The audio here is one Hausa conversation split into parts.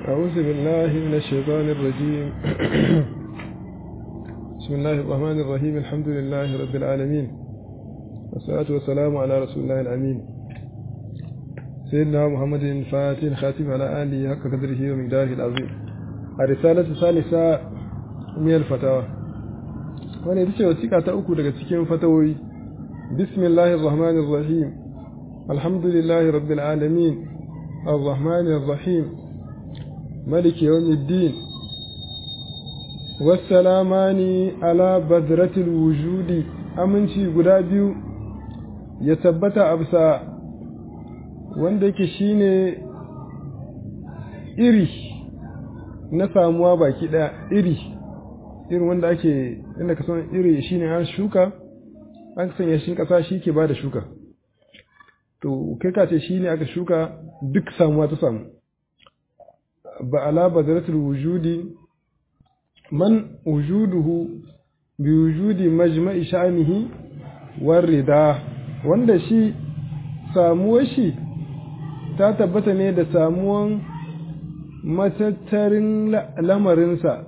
أعوذ بالله من الشيطان الرجيم بسم الله الرحمن الرحيم الحمد لله رب العالمين والصلاة والسلام على رسول الله الأمين سيدنا محمد الفاتح خاتم على آله حق قدره ومقداره العظيم الرسالة الثالثة من الفتاوى wani ita ce wasiƙa ta uku daga cikin fatawoyi bismillahir rahmanir rahim alhamdulillahi rabbil alamin arrahmanir rahim maliki yawmiddin wassalamani ala badratil wujudi aminci guda biyu ya tabbata absa wanda yake shine iri na samuwa baki daya iri irin wanda ake inda ka san iri shine an shuka an sanya shi kasa shi ke bada shuka to kai ka ce shine aka shuka duk samuwa ta samu ba ala badratul wujudi man wujuduhu bi wujudi majma'i sha'nihi war rida wanda shi samuwar shi ta tabbata ne da samuwan matattarin lamarinsa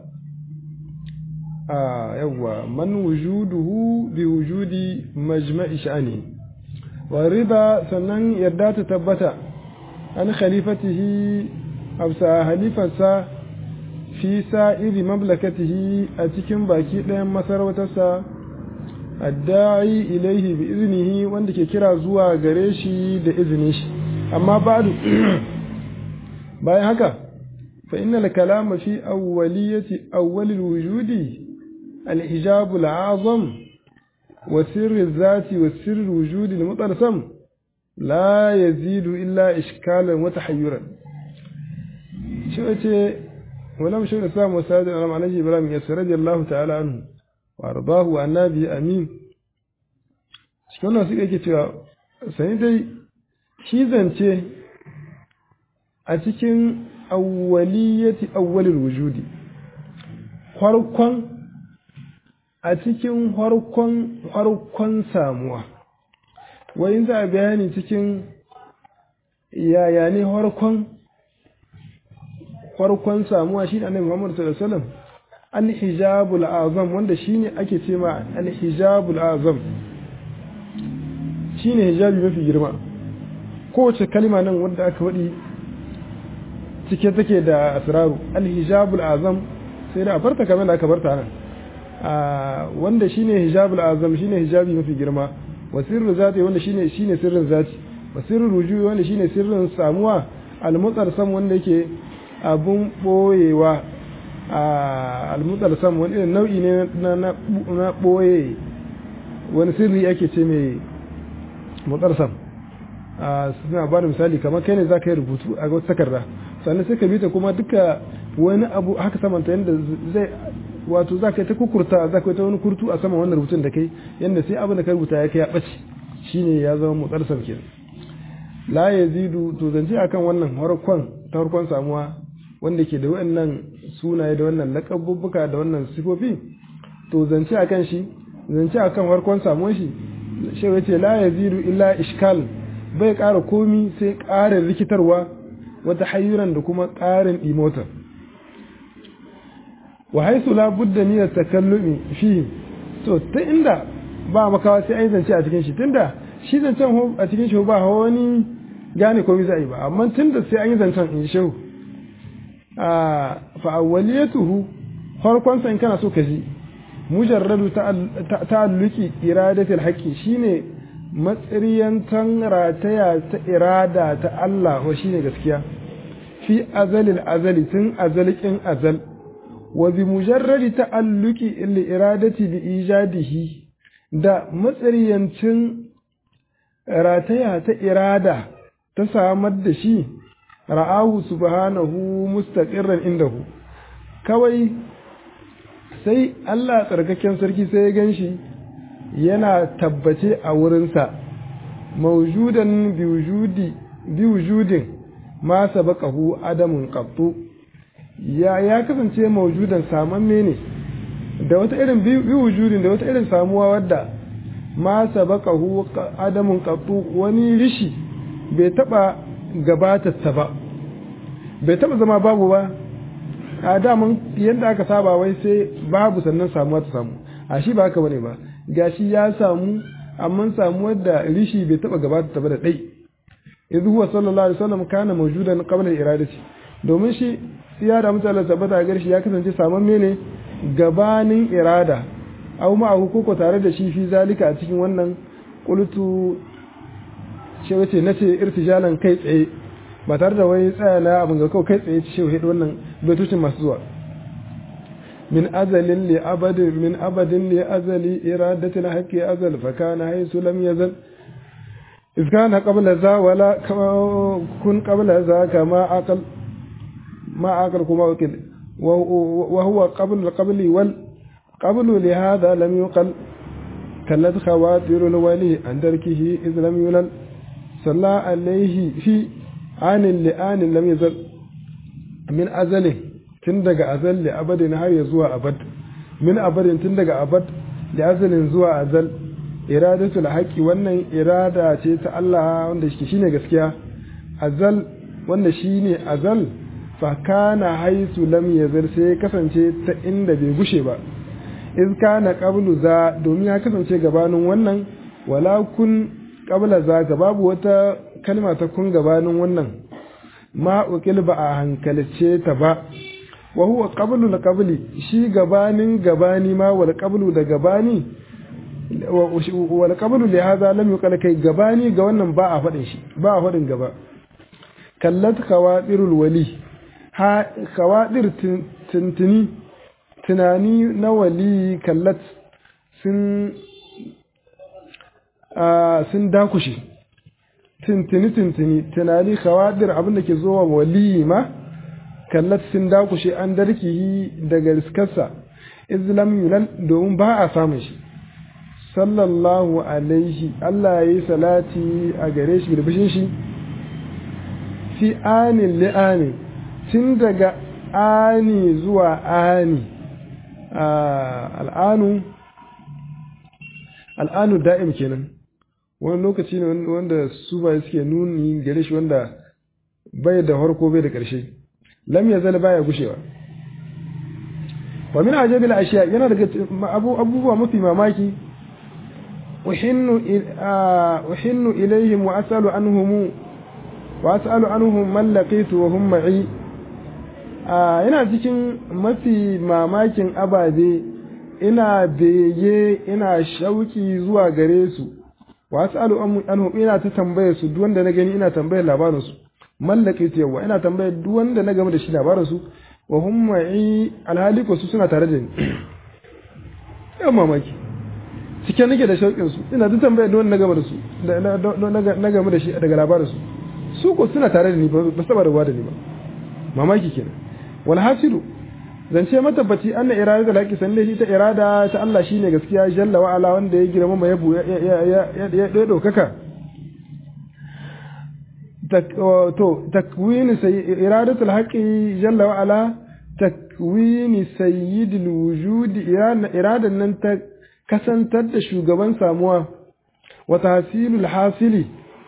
a yawwa man wujuduhu bi wujudi majma'i sha'ni wa riba sannan yarda ta tabbata an khalifatihi absa halifarsa fi sa'iri mamlakatihi a cikin baki ɗayan masarautarsa adda'i ilaihi bi iznihi wanda ke kira zuwa gare shi da izinin shi amma ba'du bayan haka fa innal kalama fi awwaliyati awwalil wujudi الحجاب الأعظم وسر الذات وسر الوجود المطلسم لا يزيد إلا إشكالا وتحيرا شو أتي ولم شو الإسلام وسائد الألم عليه إبراهيم يسر رضي الله تعالى عنه وأرضاه وأن به أمين cikin nan suka yake cewa sani dai shi zance a cikin awwaliyati awwalil wujudi farkon a cikin harkon harkon samuwa wai za a bayani cikin yaya ne harkon harkon samuwa shi ne annabi Muhammad sallallahu alaihi wasallam al-hijabul azam wanda shine ake ce ma al-hijabul azam shine hijabi mafi girma kowace kalma nan wanda aka wadi cike take da asraru al-hijabul azam sai da a farta kamar da aka barta nan wanda shine hijabul azam shine hijabi mafi girma wa sirru zati wanda shine shine sirrin zati wa sirru rujuwi wanda shine sirrin samuwa al-mutarsam wanda yake abun boyewa al-mutarsam wani irin nau'i ne na na boye wani sirri ake ce mai mutarsam suna ba da misali kamar kai ne za ka yi rubutu a wata takarda sannan sai ka bi ta kuma duka wani abu haka samanta yadda zai wato za ka yi ta kukurta za ka yi ta wani kurtu a saman wannan rubutun da kai yadda sai abin da ka rubuta ya kai ya ɓace shine ya zama motsarsar ke la ya zidu to zance akan wannan harkon ta harkon samuwa wanda ke da wannan sunaye da wannan laƙabubbuka da wannan sifofi to zance akan shi zance akan harkon samuwar shi shi ya ce la ya zidu illa ishkal bai ƙara komi sai ƙarin rikitarwa wata hayyuran da kuma ƙarin ɗimotar wa haisu la budda min takallumi fi to ta inda ba makawa sai ai zance a cikin shi tunda shi zancen a cikin shi ba wani gane komai zai ba amma tunda sai an yi zancen in shehu a fa awwaliyatuhu farkon sa in kana so ka ji mujarradu ta'alluqi iradatul haqqi shine matsiriyantan rataya ta irada ta Allah wa shine gaskiya fi azalil azali tun azalikin azal وبمجرد تعلق الإرادة بإيجاده da matsariyancin rataya ta irada ta samar da shi ra'ahu subhanahu mustaqirran indahu kawai sai Allah tsarkaken sarki sai ya ganshi yana tabbace a wurinsa mawjudan biwujudi biwujudin ma sabaqahu adamun qattu ya ya kasance maujudan samamme ne da wata irin bi wujudin da wata irin samuwa wadda ma sabaqahu adamun qattu wani rishi bai taba gabatarsa ba bai taba zama babu ba a daman yadda aka saba wai sai babu sannan samuwa ta samu a shi ba haka bane ba gashi ya samu amma samuwar da rishi bai taba gabata ta ba da dai idh huwa sallallahu alaihi wasallam kana mawjudan qabla iradati domin shi ya da mutane tabbata ga shi ya kasance saman mene gabanin irada aw ma koko tare da shi fi zalika a cikin wannan qultu ce wace nace irtijalan kai tsaye ba tare da wai tsaya na abin ga kawai kai tsaye ce shi wannan baitocin masu zuwa min azalin li abadin min abadin li azali iradatil haqqi azal fa kana haythu lam yazal إذ كان قبل ذا ولا كن قبل ذا كما عقل ما عقل كما وكل وهو قبل القبل والقبل لهذا لم يقل كلت خواتر الولي عن تركه إذ لم يلل صلى عليه في آن لآن لم يزل من أزله تندق أزل لأبد نهار يزوى أبد من أبد تندق أبد لأزل زوى أزل iradatul haqqi wannan irada ce ta Allah wanda shi shine gaskiya azal wanda shine azal fa kana haisu lam yazal sai kasance ta inda bai gushe ba iz kana qablu za domin ya kasance gabanin wannan wala kun qabla za ga babu wata kalma ta kun gabanin wannan ma ukil ba a hankalce ta ba wa huwa qablu la qabli shi gabanin gabani ma wal qablu da gabani wal qablu li hadha lam yuqal kai gabani ga wannan ba a fadin shi ba a fadin gaba kallat khawadirul wali ha khawadir tuntuni tunani na wali kallat sun sun dakushe tuntuni tuntuni tunani khawadir abin da ke zuwa wali ma kallat sun dakushe an darkihi daga riskarsa islam yulal domin ba a samun shi sallallahu alaihi Allah ya yi salati a gare shi birbishin shi fi anin li'ani tun daga ani zuwa ani al'anu al'anu da'im kenan wani lokaci ne wanda su ba suke nuni gare shi wanda bai da harko bai da ƙarshe lam ya zala baya gushewa wa min ajabil ashiya yana daga abubuwa mafi mamaki أحن أحن إليهم وأسأل عنهم وأسأل عنهم من لقيت وهم معي ina cikin mafi mamakin ababe ina bege ina shauki zuwa gare su wa as'alu anhum ina ta tambaye su duk wanda na gani ina tambayar labarin su mallake su yawa ina tambayar duk wanda na game da shi labarin su wa hum ma'i alhali ko su suna tare da ni yan mamaki cike nake da shauƙin su ina ta tambaya don na gama da su na gama da shi daga labarin su su ko suna tare da ni ba su taba rabuwa da ni ba mamaki kenan wal hasilu zance matabbaci anna irada da laki san shi ta irada ta Allah shine gaskiya jalla wa ala wanda ya girma mai yabo ya ya ya ya daukaka to takwini iradatul haqqi jalla wa ala takwini sayyidil wujudi iradan nan ta kasantar da shugaban samuwa wa tahsilul hasili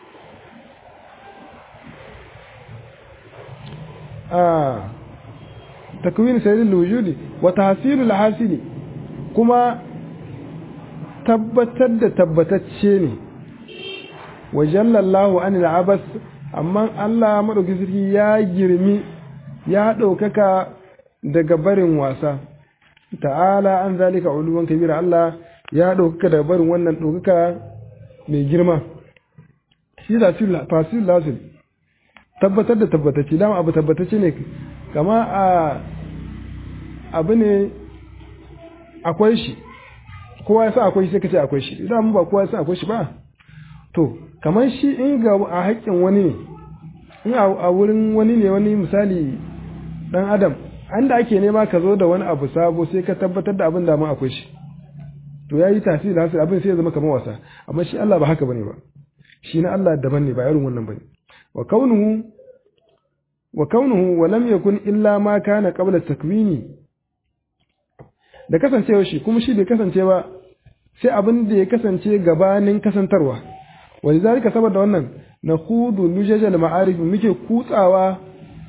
a takwin sayyidul wujudi wa tahsilul hasili kuma tabbatar da tabbatacce ne wa jallallahu anil abas amma Allah madauki sarki ya girmi ya ɗaukaka daga barin wasa ta'ala an zalika uluwan kabira Allah ya ɗaukaka daga barin wannan ɗaukaka mai girma shi da fasil lasil tabbatar da tabbatacce dama abu tabbatacce ne kama a abu ne akwai shi kowa ya sa akwai shi sai ka ce akwai shi idan ba kowa ya sa akwai shi ba to kamar shi in ga a haƙƙin wani ne in a wurin wani ne wani misali dan adam an da ake nema ka zo da wani abu sabo sai ka tabbatar da abin da mun akwai shi to yayi tasiri hasir abin sai ya zama kamar wasa amma shi Allah ba haka bane ba shi na Allah daban ne ba irin wannan bane wa kaunuhu wa kaunuhu wa lam yakun illa ma kana qabla takwini da kasancewa shi kuma shi bai kasance ba sai abin da ya kasance gabanin kasantarwa wani zalika saboda wannan na hudu lujajal ma'arif muke kutsawa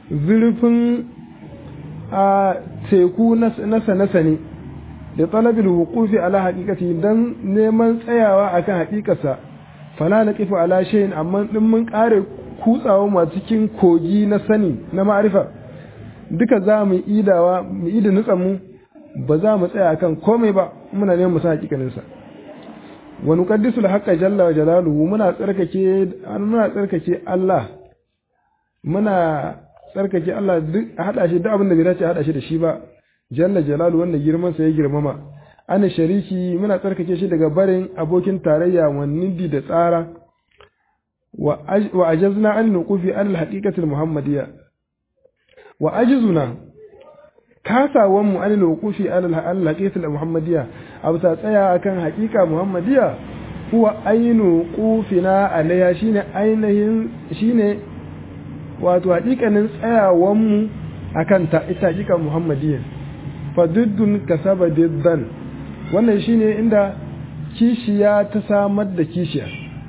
zurfin a teku na sane-sane da talabil hukufi ala haƙiƙati don neman tsayawa akan haƙiƙarsa fala na kifa ala shayin amma din mun ƙare kutsawa ma cikin kogi na sani na ma'arifa duka za mu idawa mu ida nutsan mu ba za mu tsaya akan komai ba muna neman mu san haƙiƙaninsa wa nuqaddisul haqqa jalla wa jalaluhu muna tsarkake muna tsarkake Allah muna tsarkake Allah duk hada shi duk abin da bai dace hada shi da shi ba jalla jalalu wanda girman sa ya girmama ana shariki muna tsarkake shi daga barin abokin tarayya wannidi da tsara wa ajazna an nuqufi al haqiqatil muhammadiyya wa ajizuna kasawan mu an nuqufi al haqiqatil muhammadiyya abu ta tsaya akan haqiqa muhammadiyya huwa ainu qufina alayha shine ainihin shine wato haƙiƙanin tsayawan mu akan ta ita haqiqa muhammadiyya faduddun kasaba diddan wannan shine inda kishiya ta samar da kishiya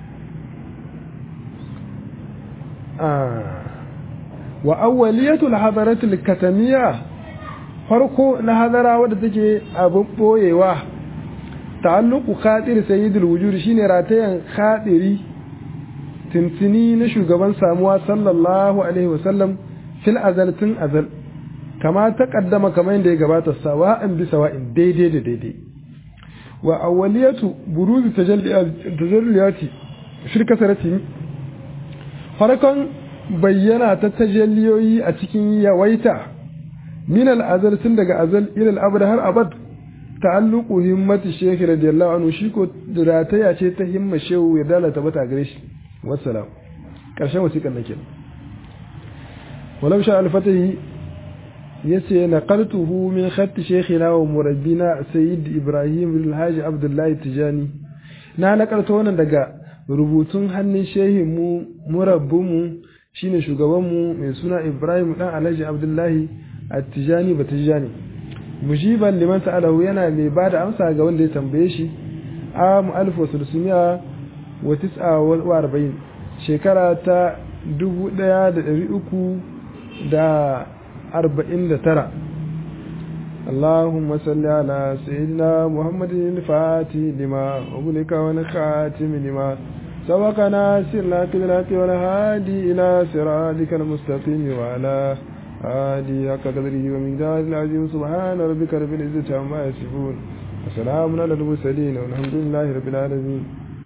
wa awwaliyatul hadaratul katamiya farko na hadara wadda take abin boyewa ta'alluqu khatir sayyidul wujud shine ratayan khatiri tintini na shugaban samuwa sallallahu alaihi wasallam fil azal tun azal kama ta kaddama kamar yadda ya gabata sawa'in bi sawa'in daidai da daidai wa awwaliyatu buruzi tajalliyati shirka sarati farkon bayyana ta tajalliyoyi a cikin yawaita min al-azal tun daga azal ila al-abad har abad ta'alluqu himmati shaykh radiyallahu anhu shi ko rataya ce ta himma shehu ya dalata bata gare shi wassalam karshen wasiƙar nake walau sha al-fatahi yace naqaltuhu min khatt shaykhina wa murabbina sayyid ibrahim bin alhaji abdullahi tijani na nakalta wannan daga rubutun hannun shehin mu murabbin mu shine shugaban mu mai suna ibrahim dan alhaji abdullahi at-tijani batijani mujiban liman sa'alahu yana mai bada amsa ga wanda ya tambaye shi a mu'alif wa sulsumiya wa tis'a wa arba'in shekara ta dubu ɗaya da ɗari uku da أربعين لترى اللهم صل على سيدنا محمد الفاتح لما أغلق ونخاتم لما سبقنا سرنا كذلك والهادي إلى صراطك المستقيم وعلى آله حق قدره ومقداره العظيم سبحان ربك رب العزة عما يصفون وسلام على المرسلين والحمد لله رب العالمين